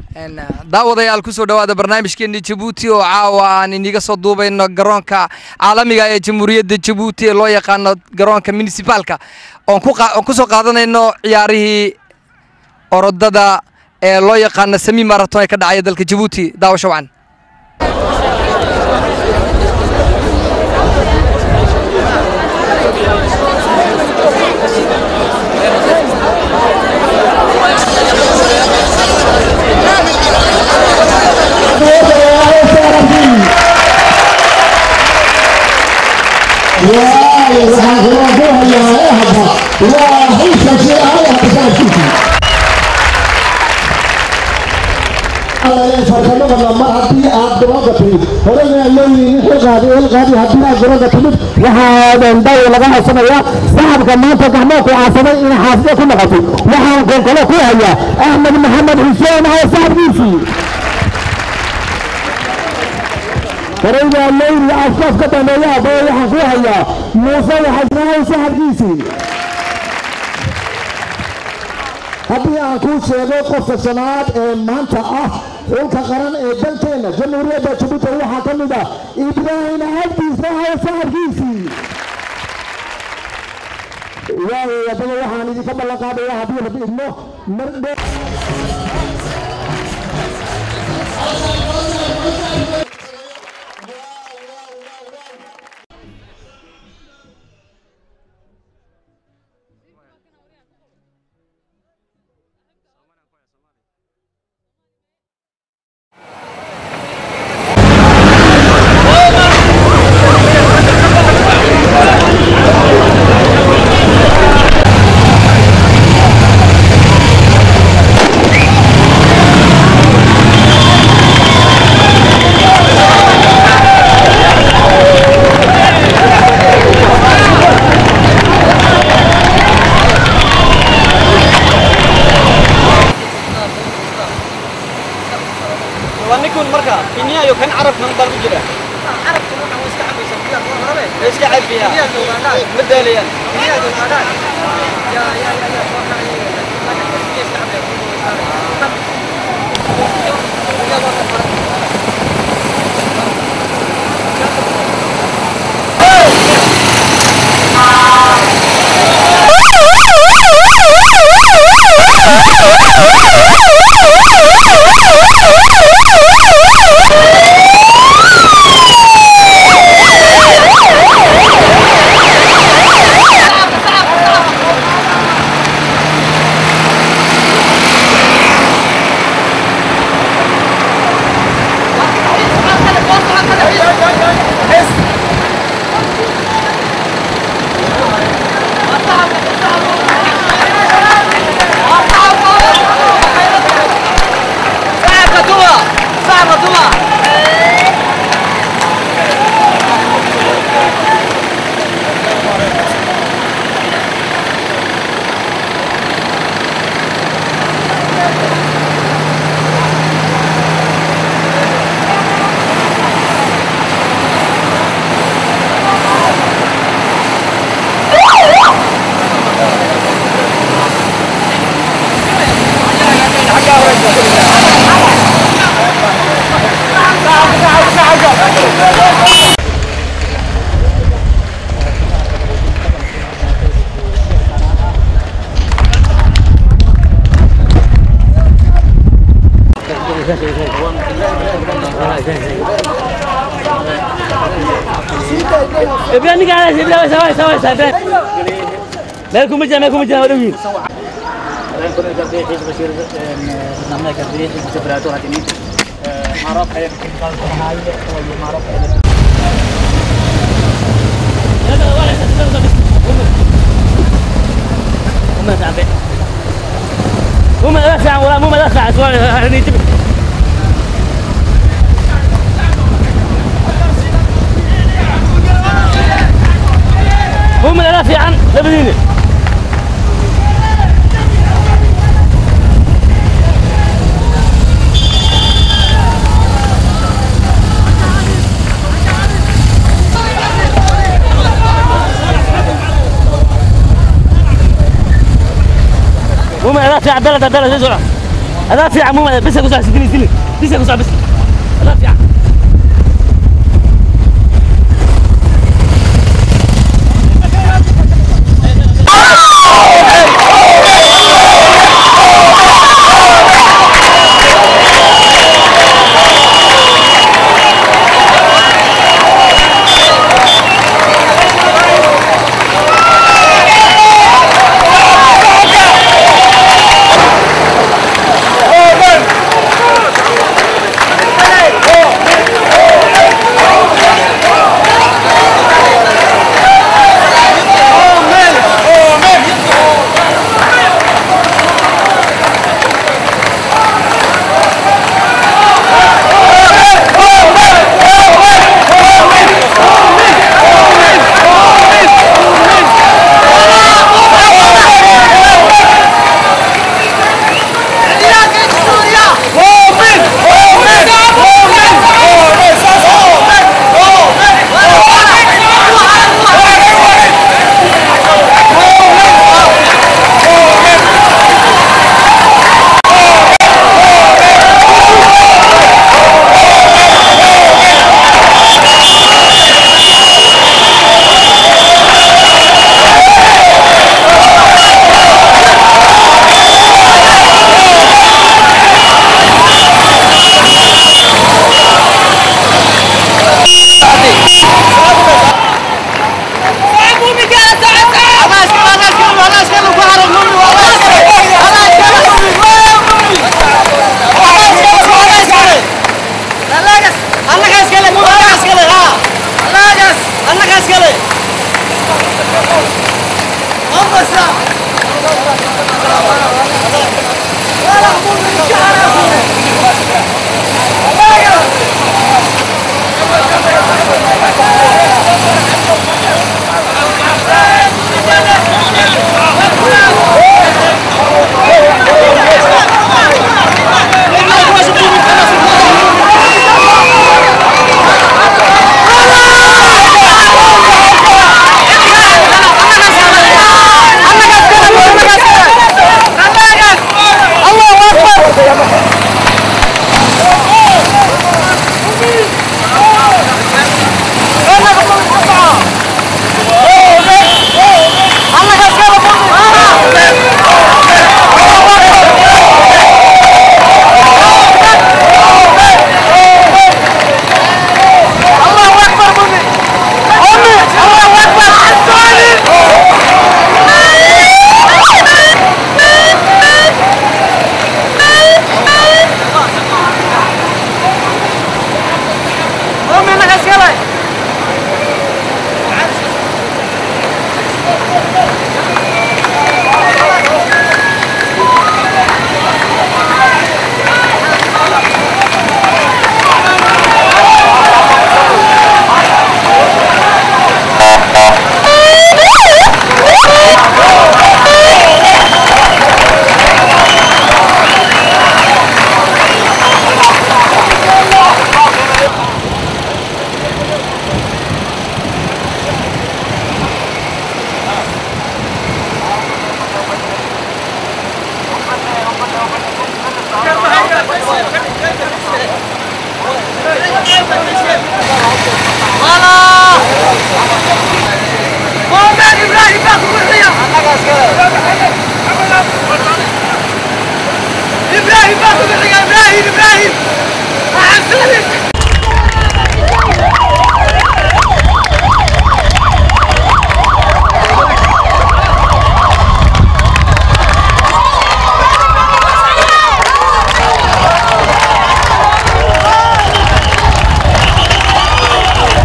daawadayaal kusoo dhawaada barnaamijkeeni jabuuti oo caawa aan iniga soo duubayno garoonka caalamiga ee jamhuuriyadda jabuuti ee loo yaqaano garoonka municipaalka oon kusoo qaadanayno ciyaarihii orodada ee loo yaqaano sami maraton ee ka dhacaya dalka jabuuti daawasho wacan farsamada mar haddii aad garoonka timid horena leeyihiin xilqaadi ilqaadi haddii aad garoonka timid waxaa daw laga haysanayaa saxabka maanta gacmoo ku caasaday inay xaafide ku noqoto waxaan konkolo ku hayaa axmed maxamed xuseen oo saxabkiisii horeyda leyri afkaaf ka dambeeya aboo waxaan ku hayaa muuse waxasnaahay saxabkiisii haddii aan kuu sheego qofka shanaad ee maanta ah xulka qaran ee dalkeena jamhuuriyadda jabuuti waxaa ka mid ah ibraahim cabdiisa oo saxabkiisii waayo wadada waxaan idinka ballan qaadaya haddii rabbi idmo mardhe ونكون مركا كينيا يو كان عرب من ضرب جدا عرب ايش قاعد فيها مداليا صعب كتوبة صعب كتوبة ابراهيم قاعد ابراهيم سوي سوي سوي مالكم مجا مالكم مجا ودوين مو مدافع ولا مو مدافع سؤال هنيتبه هم الالافي عن لبنيني هم الالافي عبد الله عبد الله زي هذا في عموما بس اقول سيدني دلي بس اقول بس هذا في عم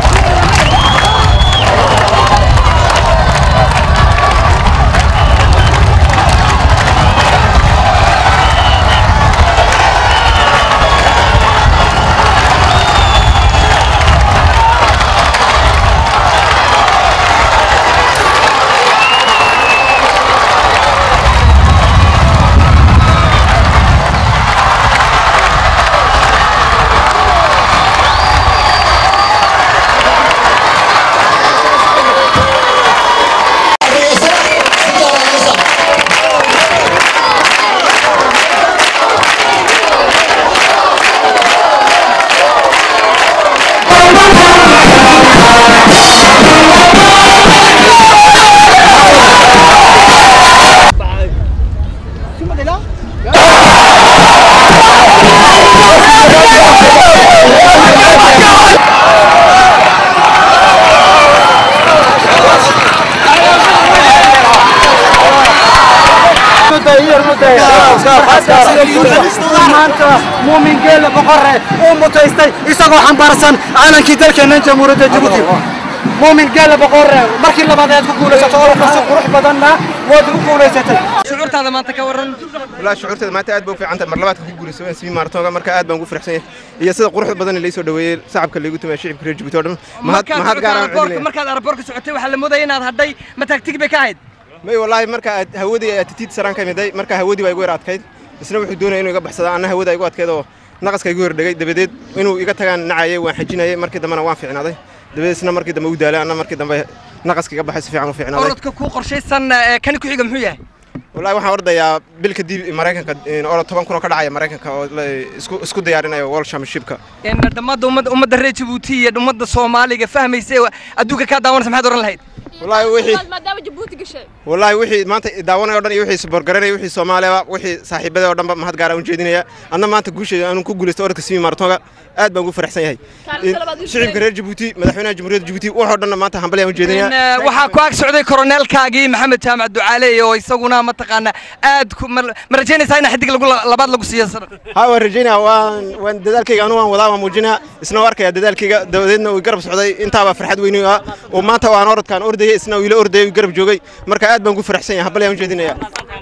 Ibrahim maanta muumin geele boqore uu mutaystay isagoo xambaarsan caalankii dalkeena jamhuuriyadda jabuuti muumin geele boqore markii labaad aad ku guulaysato oo si qurux badanna waad ku guulaysatay shucuurtaada maanta ka waran والله شعورتي maanta aad bay u fiican tahay mar labaad ku guulayso sii maartooga marka aad baan ugu faraxsan yahay iyo sida quruxda badan ee soo dhaweeyay shacabka lagu tumay shacabka reer Djibouti oo dhan mahad mahad gaar ah markaad markaad aeroboortka socotay waxaa la moodaya inaad hadhay ma taagtig bay ka ahayd may wallahi marka aad hawadii aad titiid saraan ka miday marka hawadii way igu yar adkayd isna wuxuu doonayay inuu iga baxsado anna hawada igu adkayd oo naqaska igu hordhagay dabadeed inuu iga tagaan nacayay waan xajinayay markii dambena waan fiicnaaday dabadeed isna markii dambe u daalay anna markii dambe naqaska iga baxay si fiican u fiicnaaday orodka kuu qorshaysan ee kan ku xiga muxuu yahay wallahi waxaan ordayaa bil kadib maraykanka oo toban kun oo ka dhacaya maraykanka oo la- isku isku diyaarinayo world championshipka in dhammaadda ummadda ummadda reer jabuuti iyo ummadda soomaaliga fahmaysa ee adduunka kaa daawanaysa maxaad oran lahayd wallahi wixii maadaama jabuuti gashay والله وحي ما أنت داونا يودن يوحي سبورجرنا يوحي سوماليا وحي صاحب هذا ودن ما هاد قارن جدينيا أنا ما أنت قوش أنا كوجل استورك سمي مارتونا آد بنقول فرح سنة هاي كان طلبات شعب كرير جيبوتي مدحونا جمهورية جيبوتي وحدنا ما أنت حنبلي In, جدينيا eh, waxaa ku ag socday koroneelkaagii maxamed jaamac ducaale oo isaguna mataqaana aad ku ma ma rajaynaysaa in xidig lagu labaad lagu siiyo sanad ها ورجينا وان وان دذلك أنا وان وضع موجنا سنوارك يا دذلك دودنا ويقرب سعودي أنت أبى فرحت وينيا وما أنت وأنا أرد كان أردي سنو إلى أردي ويقرب جوجي مركا آد بنقول فرح سنة حنبلي جدينيا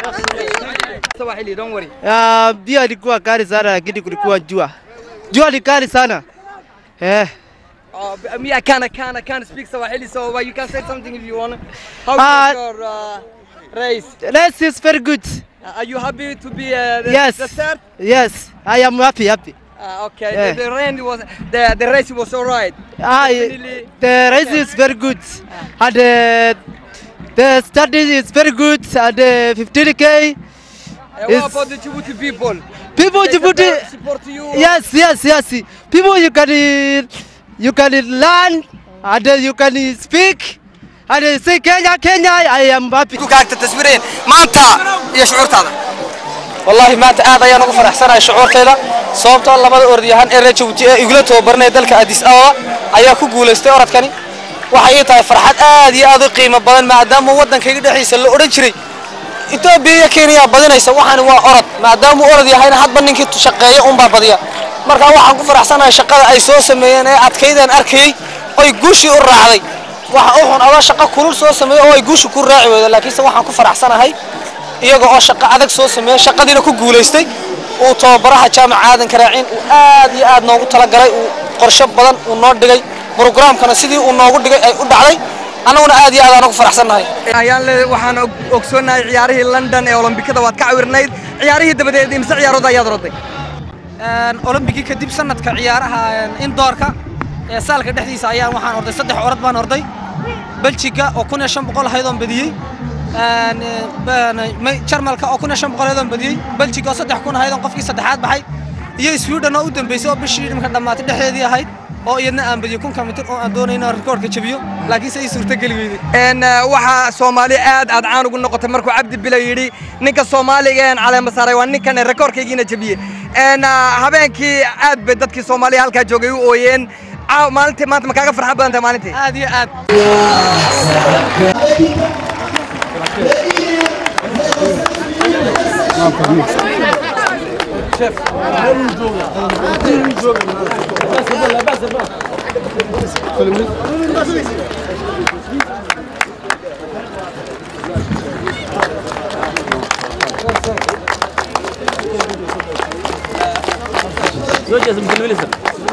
Swahili, don't worry. Ah, Jua ilikuwa kali sana lakini kulikuwa jua. Jua ni kali sana. Eh. Oh, b- me, I can't, I can't, I can't speak Swahili, so well, you can say something if you want. How Uh, was your uh, race? Race is very good. Uh, Are you happy to be uh, the, Yes. the third? Yes, I am happy, happy. Uh, okay, Yeah. the, the rain was, the, the race was all right. Ah, Definitely. the race is very good. And uh, the study is very good. And uh, 15k. Uh, It's- what about the Djibouti people? People They Djibouti. support- support you? Yes, yes, yes. People you can uh, you can learn and uh, you can speak and uh, say Kenya, Kenya. I am happy. ku kaagta taswiireen maanta iyo shucuurtaada والله maanta aad ayaan ugu faraxsanahay shucuurtayda sababtoo labada orodyahan ee reer Djibouti ee igula tababarnay dalka Addis Ababa ayaa ku guuleystay orodkani waxay ii tahay farxad aad iyo aad u qiimo badan maadaama waddankayga dhexdiisa la odhan jiray Itoobiya iyo Kenya badinaysa waxaani waa orod maadaama uu orod yahayna hadba ninkii shaqeeya unbaa badiya marka waxaan ku faraxsanahay shaqada ay soo sameeyeen ee adkaydaan arkayay oy guushii u raacday waxa u xun adoo shaqo kulul soo sameeyay oo ay guushi ku raaci weydo laakiinse waxaan ku faraxsanahay iyaga oo shaqo adag soo sameeyay shaqadiina ku guulaystay uu tababaraha jaamac aadan karaacin uu aad iyo aad noogu talagalay uu qorshe badan uu noo dhigay programkana sidii uu noogu dhigay ay u dhacday annaguna aad iyo aad aan ugu faraxsannahay ayaan le waxaan og- ogsoonahay ciyaarihii london ee olombikada waad ka cawirnayd ciyaarihii dabadeed imse ciyaarood ayaad roday olombigii kadib sanadka ciyaaraha indoorka ee saalka dhexdiisa ayaan waxaan orday saddex orod baan orday beljiga oo kun iyo shan boqol ahayd oon badiyey jarmalka oo kun iyo shan boqol ahayd oon badiyey beljiga oo saddex kun ahayd oon qofkii saddexaad baxay iyo sweden oo u dambeysay oo bishii dhimka dhammaatay dhexdeedii ahayd oo iyadna aan badiyey kunka mitir oo aan doonay inaan rikoorka jabiyo laakiinse ii suurtageli weyday n waxaa soomaali aad aad caan ugu noqotay markuu cabdi bila yidhi ninka soomaaliga een caleema saaray waa ninkan rekoorkaygiina jabiyey n habeenkii aad bay dadkii soomaaliya halkaa joogay u ooyeen caaw maalintii maanta ma kaaga farxad badan tahay maalintii aad iyo aad زوجة مثل المينستر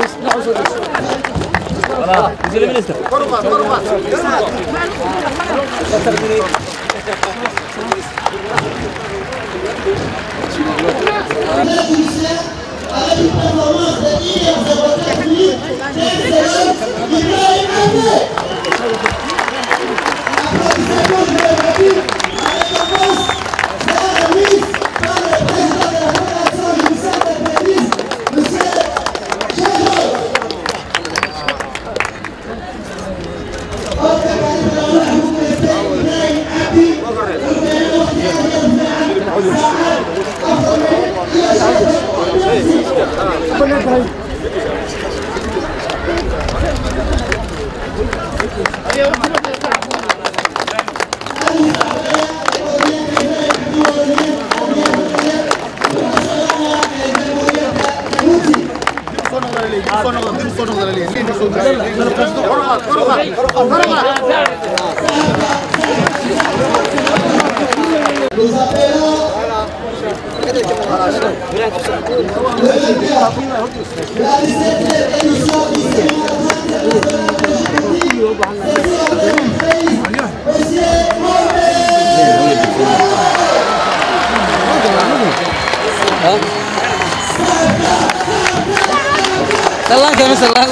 والله مثل المينستر Salaan kami salaan.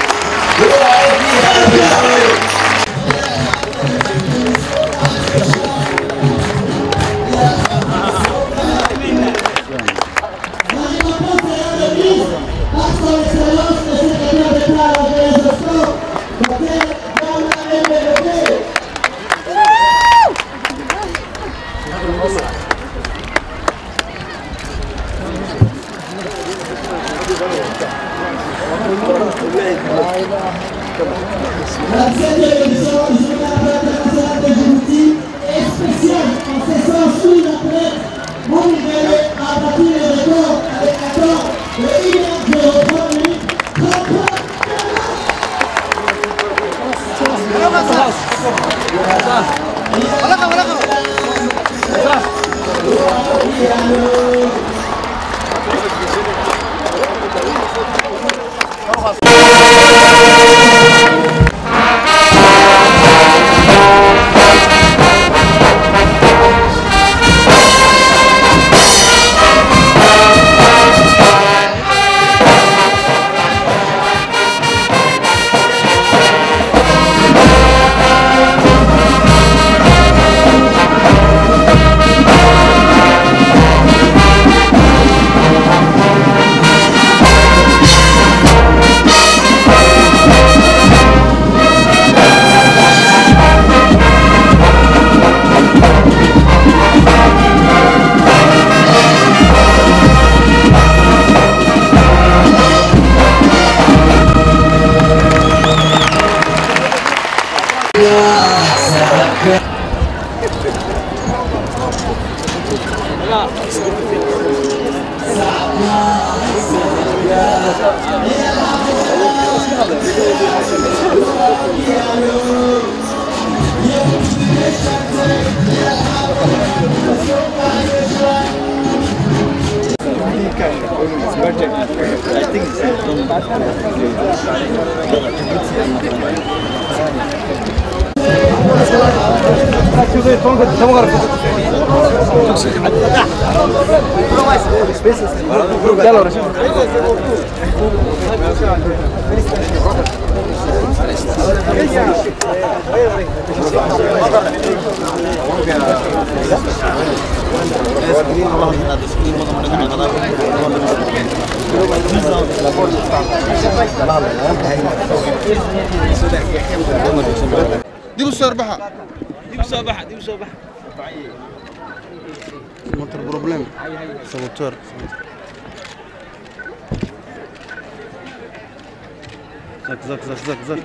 dib u soo baxa dib soo baxa dib soo baxa motor problem saboteur zak zak zak zak zak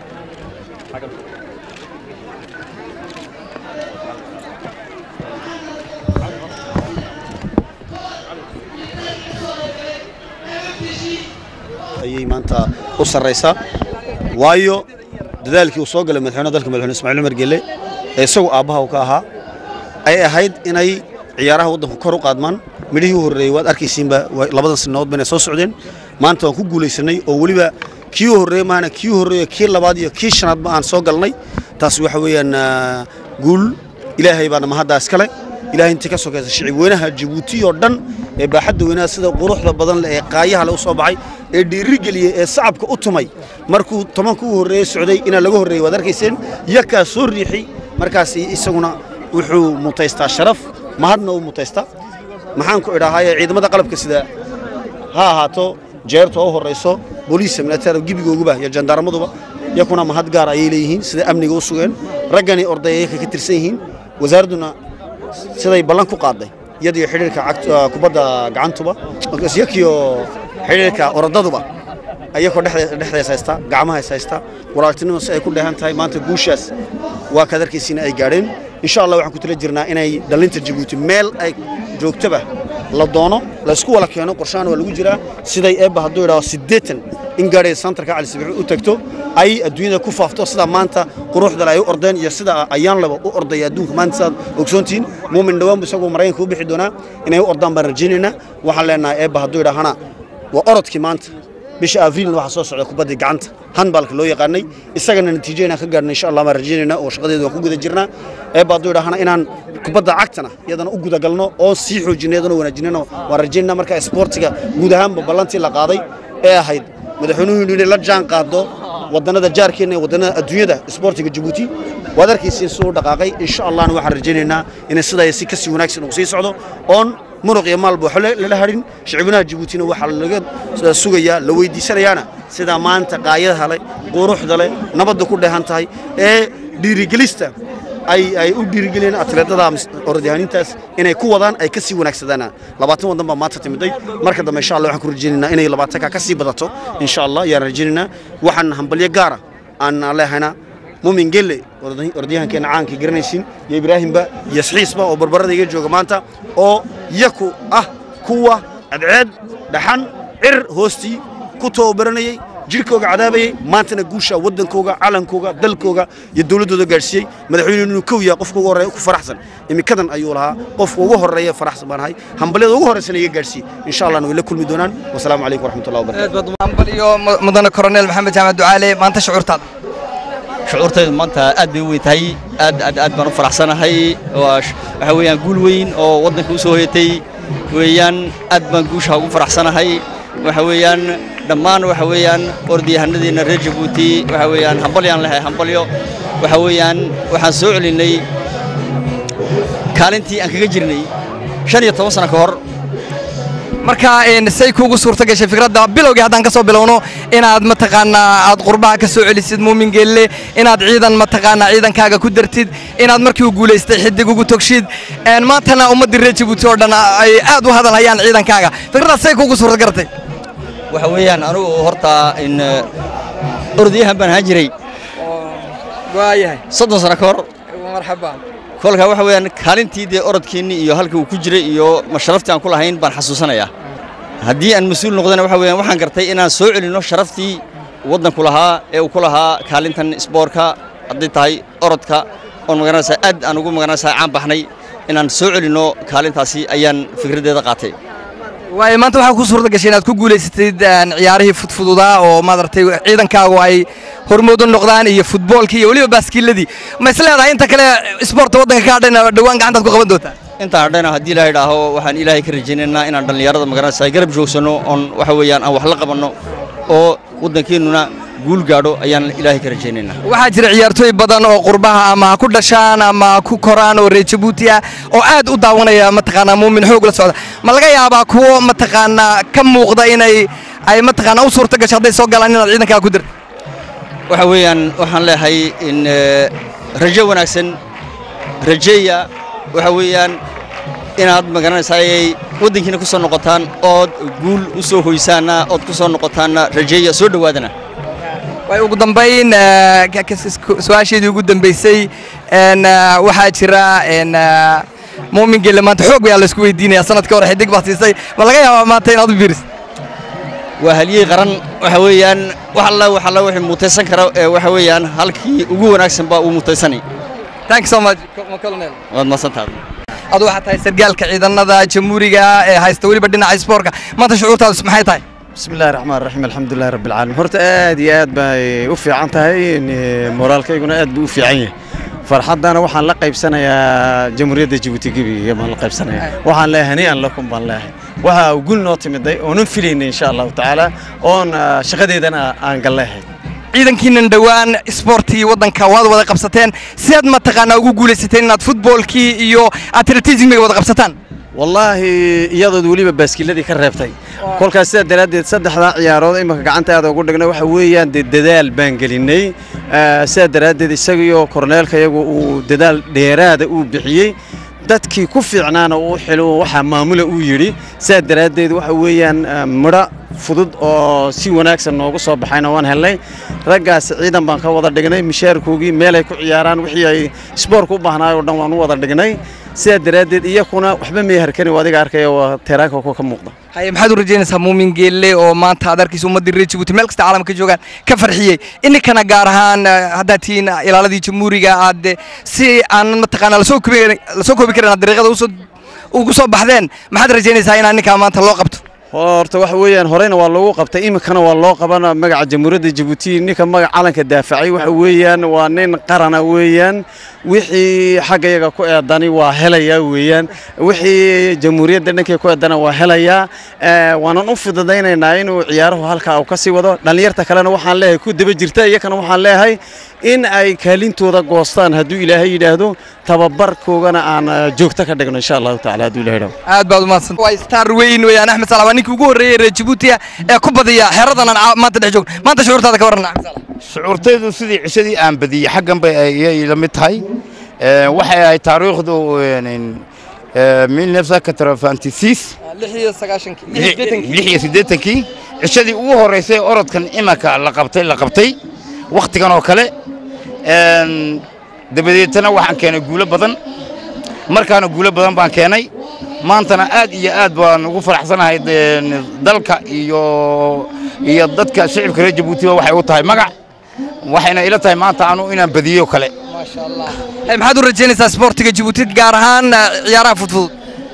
ayay maanta u sarraysaa waayo dadaalkii uu soo galay madaxweynaha dalka madaxweyne ismaaciil umar gelle ee isagu aabbaha uu ka ahaa ay ahayd inay ciyaaraha waddanku kor u qaadmaan midhihii u horreeyey waad arkaysiinba waa- labadan sanadood bayna soo socdeen maanta waan ku guulaysanay oo weliba kii u horreeyey maahana kii u horreeyo kii labaad iyo kii shanaadba aan soo galnay taas waxa weeyaan ah, guul ilaahay baana mahaddaa iskale ilaahay intii ka sokaysa shicib weynaha jabuuti oo dhan ee baaxadda weynaha sida quruxda badan leh ee qaayaha le u soo baxay ee dhiiri geliyey ee sacabka u tumay markuu tobanka u horreeyey socday inaa laga horreeyey waad arkayseen yakaa soo riixi markaas isaguna wuxuu mutaystaa sharaf mahadna uu mutaystaa maxaan ku idhaahaye ciidamada qalabka sida ha ahaato jeerta oo horeyso booliis military gibigooguba iyo jandaaramaduba yakuna mahad gaar ayay leeyihiin sida amniga u sugeen raggani ordayay ka tirsan yihiin wasaaradduna siday ballan ku qaaday iyadiyo xidhiirka cagt- ah, kubadda gacantuba yakiyo xidhiirka oradaduba ayakoo dhexde- dhexdees haysta gacmaha is haysta walaaltinimo si ay ku dheehan tahay maanta guushaas waa kaad arkaysiina ay gaadheen insha allah waxaan ku tala jirnaa inay dhalinta jabuuti meel ay joogtaba la doono la isku wala keeno qorshahan waa lagu jiraa siday eebba hadduu idhaho siddeetan in gaadhay santarka cali sabiix u tagto ay adduunyada ku faafto sida maanta quruxdale ay u ordeen iyo sida ayaan laba u ordaya adduunka maanta sidaad ogsoontihiin muumin dhawaan isagoo maraykanka u bixi doonaa inay u ordaan baan rajaynaynaa waxaan leenahay eebba hadduu idhaahana waa orodkii maanta bisha abriilna waxaa soo socda kubaddii gacanta handbalka loo yaqaanay isagana natiijo inaan ka gaadhna insha allah baan rajaynaynaa oo shaqadeeda waan ku guda jirnaa eebba hadduu idhaahana inaan kubadda cagtana iyadana u gudagalno oo sii xoojinno iyadana wanaajinano waan rajaynaynaa marka isboortiga guud ahaanba ballantii la qaaday ee ahayd madaxweynuhu inay la jaan qaado wadannada jaarkeenna iyo wadannada adduunyada isboortiga jabuuti waad arkaysiin siduu u dhaqaaqay insha allahna waxaan rajaynaynaa inay sidaa si kasii wanaagsan uu sii socdo oon muruq iyo maalba waxba lala hadhin shicibinaha jabuutina waxaa laga sugayaa la weydiisanayaana sidaa maanta qaayadaha leh quruxda leh nabadda ku dheehan tahay ee dhiirigelista ay ay u dhiirigeliyeen atleetada orodyahanintaas inay ku wadaan ay ka sii wanaagsadaan labaatan wadan baa maanta timiday marka dambe insha allah waxaan ku rajaynaynaa inay labaatanka ka sii badato insha allah yaan rajaynaynaa waxaan hambalyo gaara aan leehayna mumin gelle orodyahankeena caankii garanaysiin iyo ibraahimba iyo isxiisba oo barbarada iga jooga maanta oo yaku ah kuwa cadceed dhaxan cir hoostii ku tababaranayey jirkooga cadaabayey maantana guusha waddankooga calankooga dalkooga iyo dowladdooda gaadhsiiyey madaxweynuhu inuu kow yahay qofka ugu horreeya ku faraxsan imikadan ayuu lahaa qofka ugu horreeya faraxsan baan ahay hambalyada ugu horreysana iga gaadhsiiyey insha allahna way la kulmi doonaan wasalaamu calaykum waraxmatullahi wabarakatu hambal iyo mudane koroneel maxamed jaamac ducaale maanta shucuurtaada shucuurtaydu maanta aad bay u weyn tahay aad aad aad baan u faraxsanahay waa waxa weeyaan guul weyn oo waddanka u soo hoyatay weeyaan aad baan guusha ugu faraxsanahay waxa weeyaan dhammaan waxa weeyaan ordyahanadeenna reer jabuuti waxa weeyaan hambalyaan lehay hambalyo waxa weeyaan waxaan soo celinnay kaalintii aan kaga jirnay shan iyo toban sano ka hor marka say kuugu suurta gashay fikradda bilowgii haddaan ka soo bilowno inaad mataqaanaa aad qurbaha ka soo celisid muumin geelle inaad ciidan mataqaanaa ciidankaaga ku dartid inaad markii u guulaystay xidig ugu togshid maantana ummaddii reer jabuuti oo dhan ay aad u hadalhayaan ciidankaaga fikraddaas say kuugu suurta garatay waxa weeyaan anugu horta in orodyahan baan ahaan jiray waayahay soddon sano ka hor marxaba kolka waxa weeyaan kaalintii dee orodkeennii iyo halka uu ku jiray iyo masharaftii aan ku lahayn baan xasuusanayaa haddii aan mas-uul noqdana waxa weeyaan waxaan gartay inaan soo celinno sharaftii waddanku lahaa ee uu ku lahaa kaalintan isboorka hadday tahay orodka oon magaranaysaa aad aan ugu magaranaysaa caan baxnay inaan soo celinno kaalintaasi ayaan fikraddeeda qaatay waayo maanta waxaa ku suurta gashay inaad ku guulaysatid ciyaarihii fudfududaa oo maaragtay ciidankaagu ay hormoodo noqdaan iyo futboolkii iyo weliba baaskiiladii ma is leedahay inta kale isboorta waddanka ka hadhayna dhowaan gacantaad ku qaban doontaa intaan hadhayna haddii ilaahay idhaaho waxaan ilaahay ka rajaynaynaa inaan dhallinyarada magaranaysaa garab joogsanno oon waxa weeyaan aan wax la qabanno oo waddankeennuna guul gaadho ayaan ilaahay ka rajaynaynaa waxaa jira ciyaartooy badan oo qurbaha ama ha ku dhashaan ama ha ku koraan oo reer jabuuti ah oo aad u daawanaya mataqaanaa muumin xoog la socda ma laga yaabaa kuwo mataqaanaa ka muuqda inay ay mataqaanaa u suurta gasho hadday soo galaan inaad ciidankaa ku dirto waxa weeyaan waxaan leeyahay in rajo wanaagsan rajeeya waxa weeyaan inaad magaranaysaayay waddankiina ku soo noqotaan ood guul u soo hoysaana ood ku soo noqotaanna rajeeya soo dhowaadana way ugu dambayn su-aasheedii ugu dambaysay waxaa jira muumin gelle maanta xoog bayaa laysku weydiinaya sanadkii hore xidig baa siisay ma laga yaabaa maanta inaad u biirisid waa halyey qaran waxa weeyaan wax alla wax alla wixii mutaysan kara ee waxa weeyaan halkii ugu wanaagsan baa uu mutaysanay thank you so much colonel waad mahadsantahay adu waxaa tahay sargaalka ciidamada jamhuuriga ee haysta weliba dhinaca isboortka maanta shucuurtaadu maxay tahay بسم الله الرحمن الرحيم الحمد لله رب العالمين horta aad iyo aad bay u fiican tahay moraalkayguna aad buu u fiican yahay farxadana waxaan la qaybsanayaa jamhuuriyadda jabuuti gebiga baan la qaybsanayaa waxaan leeyahay hanii'an lakum baan leeyahay waxa uu gul noo timiday oonan filaynay insha allahu tacaala oon shaqadeedana aan galleehay ciidankiinan dhowaan isboortii waddanka waad wada qabsateen si aad mataqaanaa ugu guulaysateen inaad futboolkii iyo atletismiga wada qabsataan wallaahi iyadood weliba baaskiiladii ka reebtay kolkaas sidaa daraaddeed saddexdaa ciyaarood imika gacanta aad ugu dhigna waxa weeyaan dee dadaal baan gelinay sidaa daraaddeed isagiyo korneelka iyagu uu dadaal dheeraada uu bixiyey dadkii ku fiicnaana uu xilo waxaa maamula uu yidhi sidaa daraaddeed waxa weeyaan midho fudud oo si wanaagsan noogu soo baxayna waan helnay raggaas ciidan baan ka wada dhignay mishaarkoogii meelay ku ciyaaraan wixii ay isboorka u baahnaay oo dhan waan u wada dhignay sidaa daraaddeed iyakuna waxba may harkani waa adiga arkaya waa teeraanka ku ka muuqda haye maxaad u rajaynaysaa muumin geelle oo maanta aad arkaysa ummaddii reer jabuuti meel kasta caalamka joogaan ka farxiyey ininkana gaar ahaan eh, haddaad tihiin ilaaladii jamhuuriga aad eh, si aan mataqaanaa lasoo koobi lasoo koobi karin aad dariiqada usoo ugu soo baxdeen maxaad rajaynaysaa inaa ninkaa maanta loo qabto horta waxa weeyaan horeyna waa loogu qabtay iminkana waa loo qabana magaca jamhuuriyadda jabuuti ninka magaca calanka daafacay waxa weeyaan waa nin qarana weeyaan wixii xaggayaga ku eedani waa helayaa weeyaan wixii jamhuuriyadda dhankay ku eedana waa helayaa Eh, waanan u fududaynaynaa inuu ciyaaruhu halkaa uu ka sii wado dhallinyarta kalena waxaan leeyahay ku daba jirta iyakana waxaan leeyahay in ay kaalintooda goostaan hadduu ilaahay yidhaahdo tababarkoogana aan eh, joogto ka dhigno insha allahu tacaala hadduu ilahay yidhaahdo aad baad umaadsan waa star weyn weeyaan axmed salaam waa ninkii ugu horreeyey reer jabuuti ah ee ku badiya xeeradan aan caa- maanta dhex joogno maanta shucuurtaada ka warran axmed salaam shucuurtaydu sidii cishadii aan badiyey xaggan bay ayay la mid tahay Ee, waxay ahayd taariikhdu milnefsakatrafantisis lix iyo sagaashankii lix iyo siddeetankii cishadii ugu horreysay orodkan imanka la qabtay la qabtay wakhtigan oo kale Een, dabadeetana waxaan keenay guulo badan markaana guulo badan baan keenay maantana aad iyo aad baan ugu faraxsanahay een, dalka iyo iyo dadka shicibka reer jabuutiba waxay u tahay magac waxayna ila tahay maanta anu inaan badiyo kale Hey, maxaad u rajaynaysaa sportiga jabuuti gaar ahaan eh, ciyaaraha fudfudud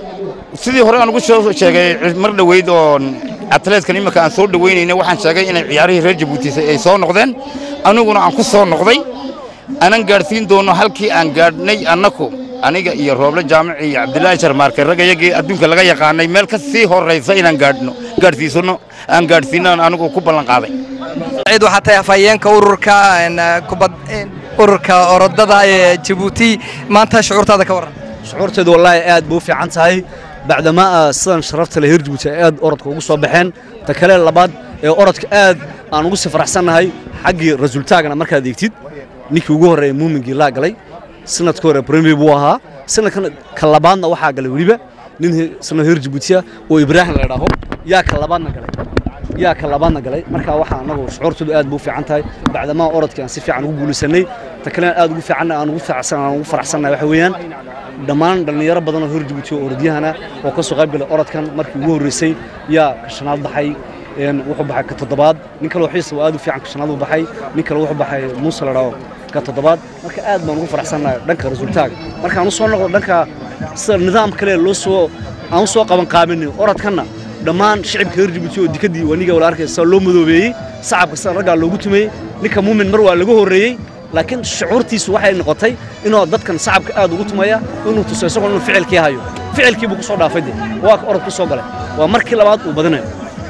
sidii hore aan ugu soo sheegay mar dhoweyd oo atleetkan iminka aan soo dhoweynaynay waxaan sheegay inay ciyaarihii reer jabuuti ay soo noqdeen aniguna aan ku soo noqday anan gaadhsiin doono halkii aan gaadhnay annaku aniga iyo rooble jaamici iyo cabdilaahi sharmaarke ragayagii adduunka laga yaqaanay meel ka sii horraysa inaan gaadhno gaadhsiisano aan gaadhsiinaan anigu ku ballan qaaday ciid waxaa tahay afhayeenka ururka een, eh, kubad een, ururka orodada ee jabuuti maanta shucuurtaada ka warran shucuurteedu wallaahi aad bay u fiican tahay bacdamaa ah sidan sharafta leh reer jabuuti ay aad orodka ugu soo baxeen ta kale labaad ee orodka aad aan ugu sii faraxsannahay xaggii rasuultaagana markaad eegtid ninkii ugu horreeya muumingii laa galay sanadka hore premier buu ahaa sanadkan ka labaadna waxaa galay weliba nin sanad reer jabuuti ah oo ibraahim la idhaaho yaa ka labaadna galay yaa ka labaadna galay marka waxaa anagu shucuurtoodu aad buu u fiican tahay bacdamaa orodkii aan si fiican ugu guulaysanay ta kalena aad ugu fiican aan ugu faraxsan aan ugu faraxsannahay waxa weeyaan dhammaan dhallinyaro badan oo hor jabuuti oo orodyahana oo ka soo qayb galay orodkan markii ugu horreysay yaa ka shanaad baxay een, wuxuu baxay ka toddobaad nin kale oo xiisa oo aad u fiican ka shanaad uu baxay nin kale wuxuu baxay muuse la dhaho ka toddobaad marka aad baan ugu faraxsannahay dhanka rasuultaaga markaan u soo noqdo dhanka sida nidaam kale loo soo aan u soo qaban qaabinay orodkanna dhammaan shicibka reer jabuuti oo dikadii waniga wala arkay sida loo madoobeeyey sacabka sida raggaa loogu tumeeyey ninka muumin mar waa laga horreeyey laakiin shucuurtiisu waxay noqotay inuu dadkan sacabka aad ugu tumaya inuu tuso isagoo inuu ficilkii hayo ficilkii buu ku soo dhaafay de waa ka orod ku soo galay waa markii labaad uu badinayo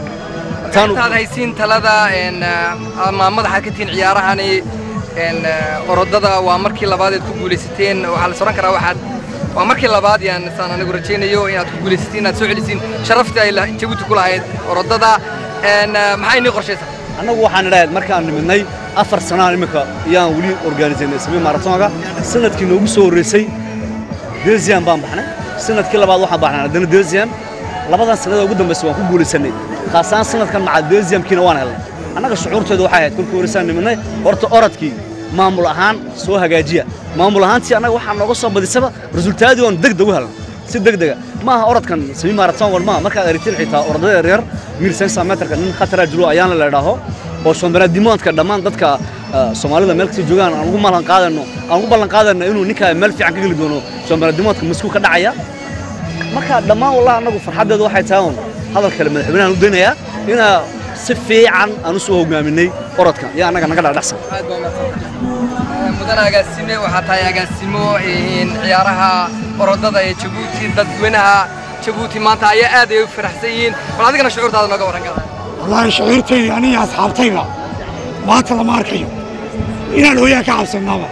Taanu- intaad haysiin talada een, eh, ama madaxaad ka tihiin ciyaarahani een, eh, orodada waa markii labaad aad ku guulaysateen waxaa la soran karaa waxaad waa markii labaad yaan saan anigu rajaynayo inaad ku guulaysatiin inaad soo celisiin sharaftii ay la- jabuuti ku lahayd orodada een, eh, maxay inii qorshaysaa annagu waxaan idhahayd markaan nimidnay afar sanaan imika ayaan weli organisaynay samii maratonga sanadkii noogu soo horreysay delsian baan baxnay sanadkii labaad waxaan baxnay haddana delsian labadan sanada ugu dambaysa waan ku guulaysanay khaasaan sanadkan maca delsiamkiina waan helnay annaga shucuurteedu waxay ahayd kolkii horreysaan nimidnay horta orodkii maamul ahaan soo hagaajiya maamul ahaantii annaga waxaa nooga soo badisaba resultaadii oon deg deg u helnay si degdega maaha orodkan semi marathon war maaha markaad aragtiin xitaa orodada yaryar mil sensa meterka nin khatara jiro ayaana la idhaaho oo shombanaadimoodka dhammaan dadka ah, soomaalida meel kasta joogaan aan ugu ballan qaadano aan ugu ballan qaadano inuu ninka meel fiican ka geli doono shombanaadimoodka masku ka dhacaya marka dhammaan wallahi annagu farxaddeedu waxay tahay un hadal kale madaxweynahan u daynayaa inaa si fiican aan u soo hogaaminay orodka iyo annaga naga dhadhaxsan aad baa umahadsan mudan agaasime waxaa tahay agaasimo een, ciyaaraha orodada ee jabuuti dadweynaha jabuuti maanta ayaa aad ay u faraxsan yihiin bal adigana shucuurtaada nooga warran kara wallaahi shucuurtayda aniga asxaabtayda maanta lama arkayo inaan hooyaa ka cabsanaaba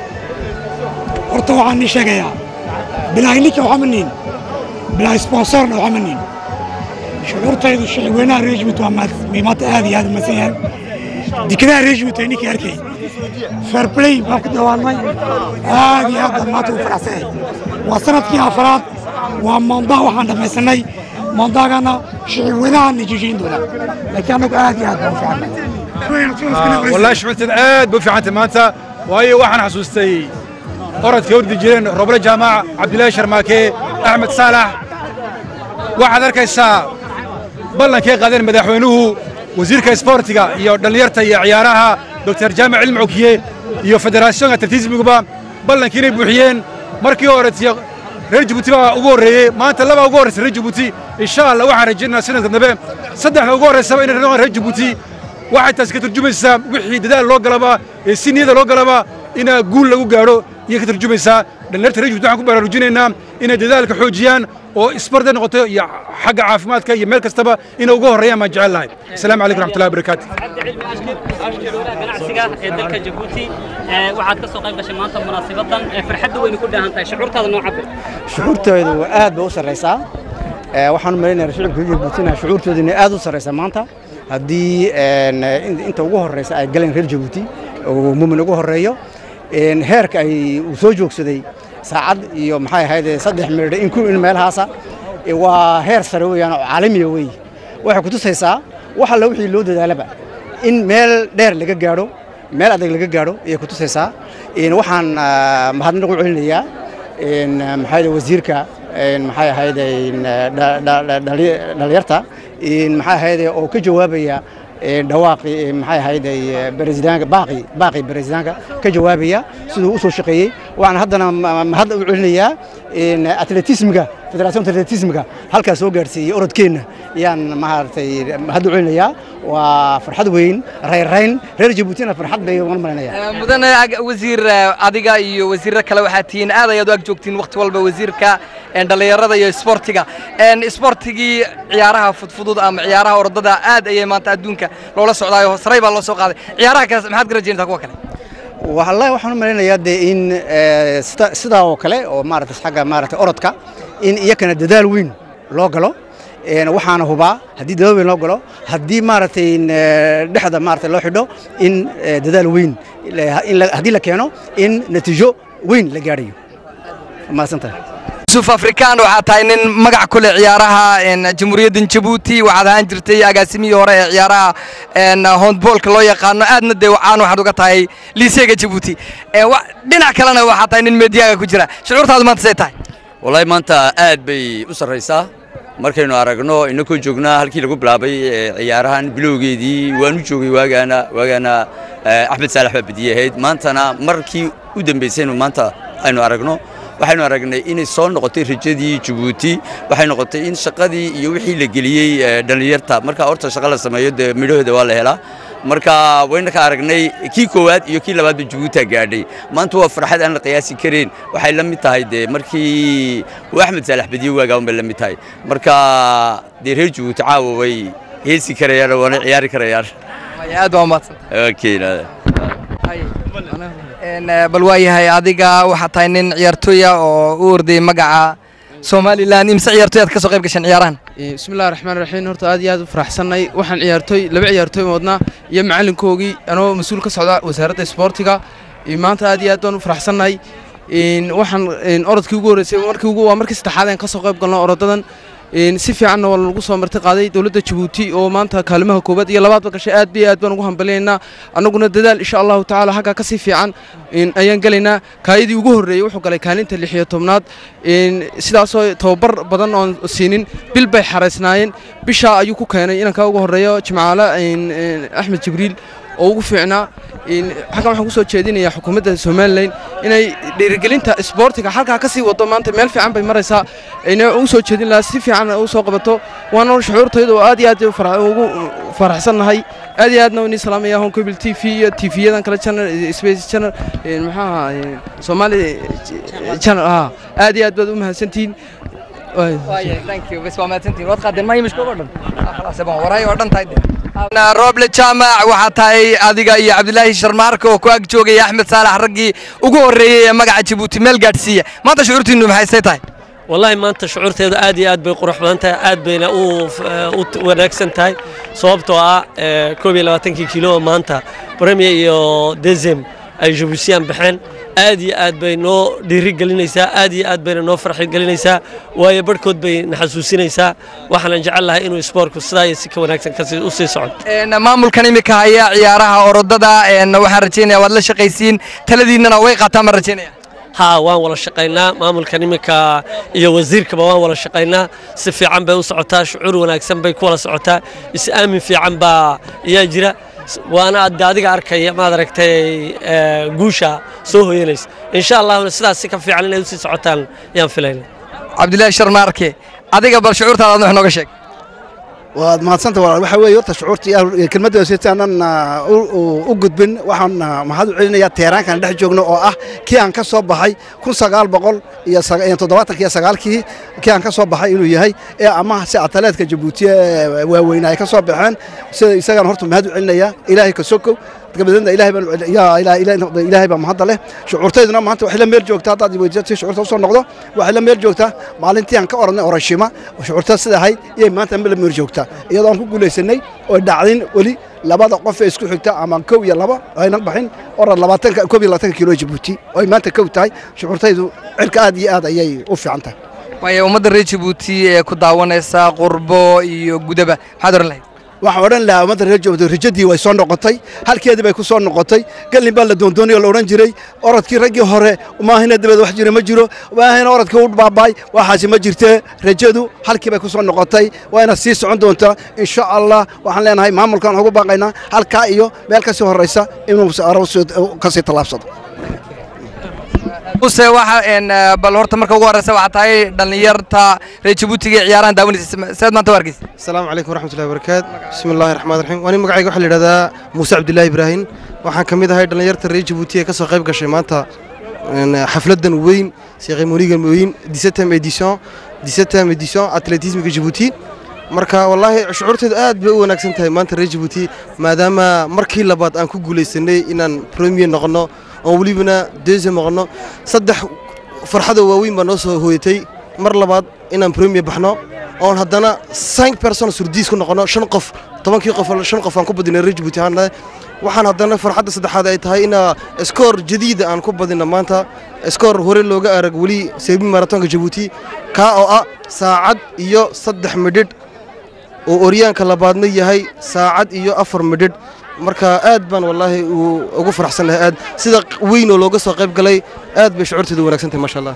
horta waxaan ni sheegayaa bilaahi ninka waxaa ma niin bilaahi sponsorna waxaa ma niin shucuurtaydu shicibweynaha reer jabuuti waa maad- may maanta aad iyo aad u mahadsan yahay dekedaha reer jabuuti ninkii arkay fair play baan ku dawaannay aad iyo aad baan maanta u faraxsan yahay waa sanadkii afraad waa maandaa waxaan dhammaysanay mandaagana shicib weynaha nijijin doona laakiin annagu aad iyo aad baan u fiicnay والله شعورتنا عاد بو في عنت مانتا واي waxaan xasuustay orodkii ordi jireen roble jaamac cabdilaahi sharmaake axmed saalax waxaad arkaysaa ballankay qaadeen madaxweynuhu wasiirka isboortiga iyo dhallinyarta iyo ciyaaraha doctor jaamac cilmi cokiye iyo federaasyoonka atletismiguba ballankii inay buuxiyeen markii hore tiyo reer jabuuti baa ugu horreeyey maanta labaa ugu horreysa reer jabuuti insha allah waxaan rajaynaynaa sanadka dambe saddexda ugu horreysaba inay noqon reer jabuuti waxay taasi ka turjumaysaa wixii dadaal loo galaba ee si niyada loo galaba inaa guul lagu gaadho iyo ka turjumaysaa dhallinyarta reer jabuuti waxaan ku baraarujinaynaa inay dadaalka xoojiyaan oo isbarda noqoto iyo xagga caafimaadka iyo meel kastaba inay ugu horreeyaan baan jecel lahay asalaamu calaykum raxmatullahi wabarakaatu ganacsiga ee dalka jabuuti ee waxaad ka soo qayb gashay maanta munaasabadan ee farxadda weyna ku dhaahan tahay shucuurtaada noo cabir shucuurtoodu aad bay u sarraysaa Ee, waxaan u malaynayaa shicibka jabuutina shucuurtoodu inay aad u sarraysaa maanta haddii een, in- inta ugu horreysa ay galeen reer jabuuti oo muumin ugu horreeyo een, heerka ay uu soo joogsaday saacad iyo maxay ahayd saddex miridh in ku in meelahaasa ee, waa heer sare weeyaan oo caalamiya weeye waxay ku tusaysaa wax alla wixii loo dadaalaba in meel dheer laga gaadho meel adag laga gaadho ayay ku tusaysaa Een, waxaan ah, mahadnaq u celinayaa een, maxay ahayd wasiirka een, maxay ahayd een, dha- dha- dha- dhali- dhalinyarta een, maxay ahayd oo ka jawaabaya een, dhawaaqi een, maxay ahayd baresidaanka baaqi baaqi baresidaanka ka jawaabaya siduu u soo shaqeeyey waxaan haddana ma- mahad u celinayaa een, atletismiga federaasyoonka atletismiga halkaa soo gaadhsiiyey orodkeenna ayaan maaragtay mahad u celinayaa waa farxad weyn rayrayn reer jabuutina farxad bay uga malaynayaa mudane ag- wasiir eh, adiga iyo wasiirro kale waxaad tihiin aad ayaad u ag joogtiin wakhti walba wasiirka een, dhallinyarada iyo isboortiga Een, isboortigii ciyaaraha fudfudud ama ciyaaraha orodada aad ayay maanta adduunka loola socdaayo saray baa loo soo qaaday ciyaaraha kale maxaad ka rajaynaysaa kuwa kale wallahi waxaan u malaynayaa dee in eh, sida- sidaa oo kale oo maaragtay xagga maaragtay orodka in iyakana dadaal weyn loo galo Een, waxaana hubaa haddii dadaal weyn loo galo haddii maaragtay in, eh, dhexda maaragtay loo xidho in eh, dadaal weyn la- in la- haddii la keeno in natiijo weyn la gaadhayo mahadsantahay yusuf afrikaan waxaad tahay nin magac ku leh ciyaaraha een, jamhuuriyadda jabuuti waxaad ahaan jirtay agaasimihii hore ee ciyaaraha een, handboolka loo yaqaano aadna dee caan waxaad uga tahay liiseega jabuuti Ee, wa- dhinac kalena waxaad tahay nin meediyaaga ku jira shucuurtaadu maanta say tahay wallaahi maanta aad bay u sarraysaa markaynu aragno inakoo joognaa halkii lagu bilaabay ee, ciyaarahan bilowgeedii waanu joogay waagaana waagaana eh, axmed saalax baa badiyey ahayd maantana markii u dambaysaynu maanta aynu aragno waxaynu aragnay inay soo noqotay rajadii jabuuti waxay noqotay in shaqadii iyo wixii la geliyey eh, dhallinyarta marka horta shaqa la sameeyo dee midhahooda waa la helaa marka wayna ka aragnay kii koowaad iyo kii labaadba jabuutia gaadhay maanta waa farxad aan la qiyaasi kareyn waxay la mid tahay dee markii uu axmed saalax badiye waagaan bay la mid tahay marka dee reer jabuuti caawa way heesi karayaan waana ciyaari karayaan aad baa umahadsan okay nada Een, eh, bal waayahay adiga waxaad tahay nin ciyaartooya oo u ordayay magaca somalilan imse ciyaartooy aad ka soo qayb gasheen ciyaarahan bismillahi raxmaan raxiim horta aad iyo aad u faraxsannay waxaan ciyaartooy laba ciyaartooy wadnaa iyo macalinkoogii anoo mas-uul ka socda wasaaradda isboortiga iyo maanta aad iyo aad baan u faraxsannahay Een, waxaan een, orodkii ugu horreysay markii ugu waa markii saddexaad aan ka soo qayb galno orodadan Een, si fiicanna waa lagu soo marti qaaday dowladda jabuuti oo maanta kaalimaha koowaad iyo labaadba gashay aad iyo aad baan ugu hambalyaynaa annaguna dadaal insha allahu tacaala xaggaa ka sii fiican een, ayaan gelaynaa kaayadii ugu horreeyey wuxuu galay kaalinta lix iyo tobnaad Een, sidaasoo tababar badan oon siinin bil bay xaraysnaayeen bishaa ayuu ku keenay inanka ugu horreeyo jimcaale een, een, axmed jibriil oo ugu fiicnaa Een, xaggan waxaan kusoo jeedinayaa xukuumadda somalilan inay dhiirigelinta isboortiga halkaa ka sii wado maanta meel fiican bay maraysaa ina ugu soo jeedin lahaa si fiican u soo qabato waana shucuurtayda oo aad iyo aad fara- ugu faraxsannahay aad iyo aadna inii salaamaya hon cable t v iyo t v-yadan kale channel space channel een, maxaa ahaa een, somali channel ah aad iyo aad baad u mahadsantihiin rooble jaamac waxaa tahay adiga iyo cabdilaahi sharmaarka oo ku ag joogaya axmed saalax raggii ugu horreeyey ee magaca jabuuti meel gaadhsiiya maanta shucuurtiinnu maxay say tahay والله maanta shucuurteedu aad iyo aad bay qurux badan tahay aad bayna u u wanaagsan tahay sababtoo ah eh, koob iyo labaatankii kilo oo maanta premier iyo dezem ay jabuutiyaan baxeen aad iyo aad bay noo dhiiri gelinaysaa aad iyo aad bayna noo farxi gelinaysaa waayo barhkood bay na xasuusinaysaa waxaanan jecel lahay inuu isboortku sidaa iyo si ka wanaagsan kasi u sii socdo Een, maamulkan imika haya ciyaaraha orodada een, waxaan rajaynaya waad la shaqaysiin taladiinnana way qaataan baan rajaynaya haa waan wada shaqaynaa maamulkan iminka iyo wasiirkaba waan wada shaqaynaa si fiican bay u socotaa shucuur wanaagsan bay ku wada socotaa is-aamin fiican baa ayaa jira S- waana ad adiga arkaya maad aragtay ee, guusha soo hoyanaysa insha allahuna sidaas si ka fiican inay usii socotaan yaan filayna cabdilaahi sharmaarke adiga bal shucuurtaada adna wax nooga sheeg waad mahadsanta walaal waxaa weeye horta shucuurtii ah, kelmadda si aanan ah, u- u- u gudbin waxaan ah, mahad u celinayaa teeraankan dhex joogno oo ah kii aan ka soo baxay kun sagaal boqol iyo saga- iyo toddobaatanki iyo sagaalkii kii aan ka soo baxay inuu yahay ee ama si ataleedka jabuuti ee waaweyna ay ka soo baxeen sida isagaan horta mahad u celinayaa ilaahay ka sokow dabadeedna ilaahay baan u cel- yaa ilaahay ilaahay- ilaahay baa mahadda leh shucuurtayduna maanta waxay la meel joogtaa haddaad weydiisatay shucuurta usoo noqdo waxay la meel joogtaa maalintii aan ka oranay orashima oo shucuurta sida ahayd iyay maanta la meel joogtaa iyadoo aan ku guulaysanay oo dhacdin weli labada qof ee isku xigta ama kow iyo laba ayna baxin orad labaatanka koob iyo labaatanka kilo jabuuti oo ay maanta kow tahay shucuurtaydu cirka aad iyo aad ayay u fiican tahay waayo ummadda reer jabuuti ee ku daawanaysa qurbo iyo gudaba maxaad oran lahayd waxaan odhan lahaa ummadda reer joogto rajadii way soo noqotay halkeedii bay ku soo noqotay gallin baa la doondoonay oo la odhan jiray orodkii raggii hore maahina dabeed wax jira ma jiro maahina orodkii u baabaay waxaasi ma jirtee rajadu halkii bay ku soo noqotay waana sii socon doontaa insha allah waxaan leenahay maamulkan ugu baaqaynaa halkaa iyo meel ka sii horraysa inuu ka sii tallaabsado use waxa een eh, bal horta marka ugu horeysa waxaa tahay dhallinyarta reer jabuutiga ee ciyaarahan daawanaysa seed maanta u arkaysa السلام عليكم ورحمة الله وبركاته بسم الله الرحمن الرحيم وأنا مقعي وحل هذا موسى عبد الله إبراهيم waxaan ka mid ahay dhalinyarta reer Djibouti ee ka soo qayb gashay maanta een, xafladan weyn ceremonigan weyn 17 edition 17 edition athletisme Djibouti marka wallahi shucuurteedu aad bay u wanaagsan tahay maanta reer Djibouti maadaama markii labaad aan ku guuleysanay inaan premier noqono oo welibana deuxième noqono saddex farxado waaweyn baa noo soo hooyatay mar labaad inaan premier baxno oon haddana 5 person surdiis ku noqono shan qof tobankii qof shan qof aan ku badinay reer Djibouti ahaan nahay. waxaan haddana farxadda saddexaad ay tahay in skoor jadiida aan ku badino maanta skoor hore looga arag weli seebi maratonka Djibouti kaa oo ah saacad iyo saddex midhidh oo oryaanka labaadna yahay saacad iyo afar midhidh marka aad baan wallaahi uu ugu faraxsanahay aad sida weyn oo looga soo qayb galay aad bay shucuurteedu wanaagsan tahay maasha allah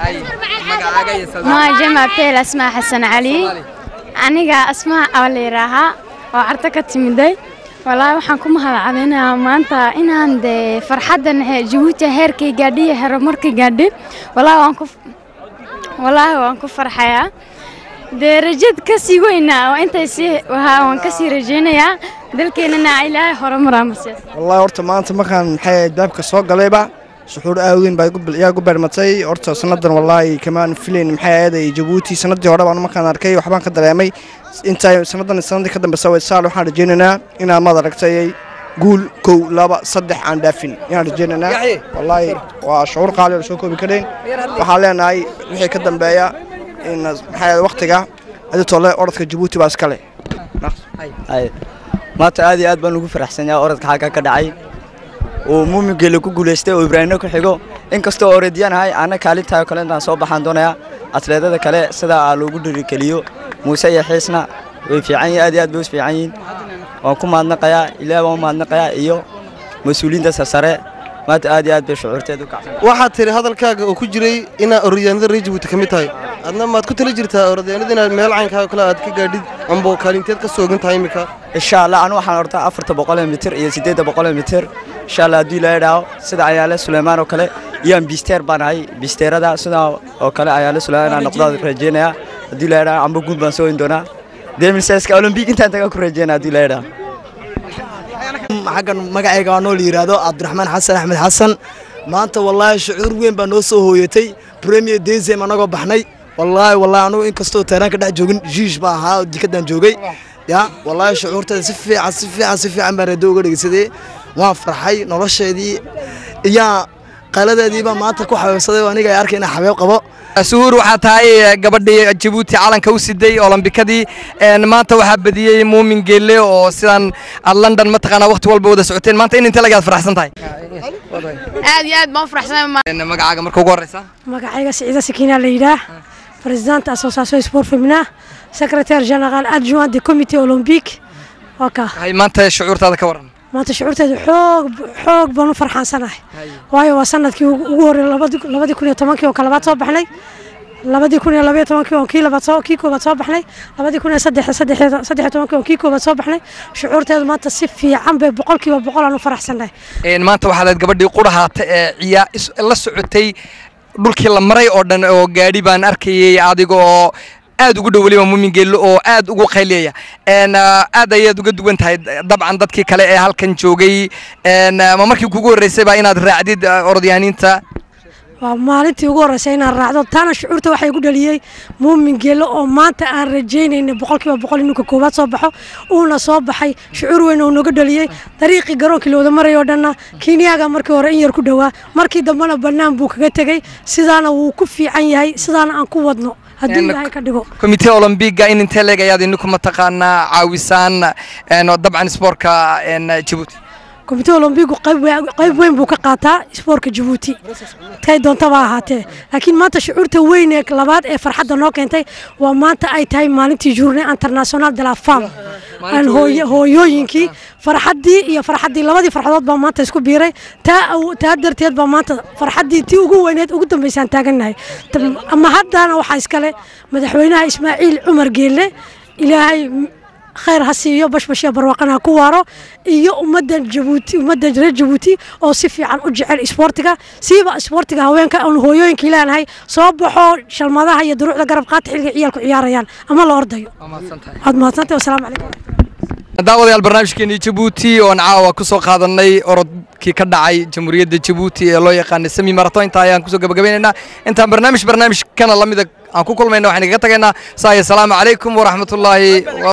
maaja mabteel asmaa xasan cali aniga asmaa aa la yidhaahaa oo carto ka timiday walaahi waxaan ku mahadcadinayaa maanta inaan dee farxaddan he- jabuuti heerkay gaadhi iyo horumarkay gaadhi walaahi waan ku walaahi waan ku farxayaa dee rajad ka sii weynaa oo intay sii wahaa waan ka sii rajaynayaa dalkeennana ilaahay horumaraa masiis والله horta maanta markaan maxay daabka soo galayba suxuur aad weyn baa igu bil- yaa igu beermatay horta sanadan wallaahi kamaan filayn maxay aaday jabuuti sanadii hore baan markaan arkay waxbaan ka dareemay intaa sanadan sanadii ka dambeysa way saal waxaan rajaynaynaa inaan maad aragtay guul kow laba saddex aan dhaafin ayaan rajaynaynaa wallaahi waa shucuur qaali oo soo koobi karayn waxaan leenahay wixii ka dambeeya in maxay aaday waqtiga aditole orodka jabuuti baa iskale Ay, maanta aad iyo aad baan ugu faraxsanyahay orodka xagga ka dhacay uu muumingeele ku guulaystay oo ibraahimno ku xigo inkastoo orodiyanahay ana kaalintayo kale intaan soo baxaan doonayaa atleedada kale sidaa aa loogu dhirigeliyo muuse iyo xiisna way fiican yihiin aad iyo aad bay u fiican yihiin waan ku mahadnaqayaa ilaahay waan u mahadnaqayaa iyo mas-uuliyiinta sarsare maanta aad iyo aad bay shucuurteedu u kacsan waxaad tiri hadalkaaga oo ku jiray inaa orodyaanada reer Djibouti ka mid tahay adna maad ku tali jirtaa orodyaanada inaad meel caynkaaga kale aad ka gaadhid amba kaalinteed ka soogan tahay imika insha allah anu waxaan ordaa afarta boqol ee mitir iyo siddeedda boqol ee mitir insha allah haddii la idhaaho sida ayaale suleymaan oo kale iyaan bisteer baan ahay bisteerada sidaa oo kale ayaale suleymaan aan noqdaa rajeynayaa haddii la idhaaho amba guul baan soo in doonaa demirseska olombiik intaan tagaa ku rajeynaa haddii la idhaaho xaggan magacayga waa noo la yidhaahdo cabdiraxmaan xasan axmed xasan maanta wallaahi shucuur weyn baa noo soo hooyatay premier desem anagoo baxnay wallaahi wallaahi anugu inkastoo taaraanka dhex joogin jiish baa ahaa oo jikadan joogay ya wallaahi shucuurteeda si fiican si fiican si fiican baan radio uga dhegeysaday waan farxay nolosheedii iyaa qaaladeedii baa maanta ku xabeebsaday oo aniga ay arkay inaan xabeeb qabo suhuur waxaa tahay gabadhii jabuuti calanka u siday olombikadii een, maanta waxaa badiyey muumin geelle oo sidaan aad london mataqaanaa waqti walba wada socoteen maanta in intee lagaad faraxsan tahay aad iyo aad baan u faraxsanahay Een, magacaaga marka ugu horeysa magacayga siciida sakiina la yidhaah présidente association sport féminin secrétaire général adjoint du comité olympique waa kaa hay maanta shucuurtaada ka waran maanta shucuurteedu xoog xoog baan u farxaansanahay waayo waa sanadkii ugu ugu horreeyay labadi- labadii kun iyo tobankii oo kalabaad soo baxnay labadii kun iyo labaiyo tobankii oo kii labaad soo kii koobaad soo baxnay labadii kun iyo saddex saddex saddex iyo tobankii oo kii koobaad soo baxnay shucuurteedu maanta si fiican bay boqolkiiba boqol aan u faraxsanahay Een, maanta waxaa leed gabadhii qurahaata ee ciyaa is- la socotay dhulkii la maray oo dhan oo gaadhi baan arkayay adiga oo aad ugu dhow weliba muumin geello oo aad ugu qayliyaya Een, ah, aad ayaad uga duwan tahay dabcan dadkii kale ee halkan joogay Een, ah, ma markii kugu horreysay baa inaad raacdid ah, orodyahaniinta waa maalintii ugu horreysay inaan raacdo taana shucuurta waxay igu dhaliyey muumin geelo oo maanta aan rajaynayna boqolkiiba boqol inuu ka koowaad soo baxo uuna soo baxay shucuur weyn oo nooga dhaliyey dariiqii garoonkii la wada maray oo dhanna kenyaga markii hore in yar ku dhowaa markii dambena bannaan buu kaga tegey sidaana wuu ku fiican yahay sidaana aan ku wadno haddii Een, ilaahay ka dhigo komitee olombiga in intee leeg ayaad idinku mataqaanaa caawisaan een, oo dabcan isboortka een, jabuuti komitee olombigu qayb we- qayb weyn buu ka qaataa isboortka jabuuti tay doontaba ha ahaatee laakiin maanta shucuurta weyn ee labaad ee farxadda noo keentay waa maanta ay tahay maalintii journée international de la femme aan hooyo- hooyooyinkii farxaddii iyo farxaddii labadii farxadood baa maanta isku biiray taa aw- taa darteed baa maanta farxaddii tii ugu weyneed ugu dambaysaan taagannahay Tam- ama haddana waxaa iskale madaxweynaha ismaaciil cumar geelle ilaahay khayr ha siiyo bashbash iyo barwaaqana ha ku waaro iyo ummadda jabuuti ummadda reer jabuuti oo si fiican u jecel isboortiga siiba isboortiga haweenka aan hooyooyinka ilaahay soo baxo shalmadaha iyo duruucda garab qaata xilliga ciyaalku ciyaarayaan ama la ordayo waad mahadsantahay wasalaamu calaykum daawadayaal barnaamijkeennii jabuuti oon caawa ku soo qaadanay orodkii ka dhacay jamhuuriyadda jabuuti ee loo yaqaanay semi marathon intaa ayaan kusoo gabagabeynaynaa intaan barnaamij barnaamijkana lamida aan ku kulmayna waxaan igaga tagaynaa saa iyo salaamu calaykum waraxmatullaahi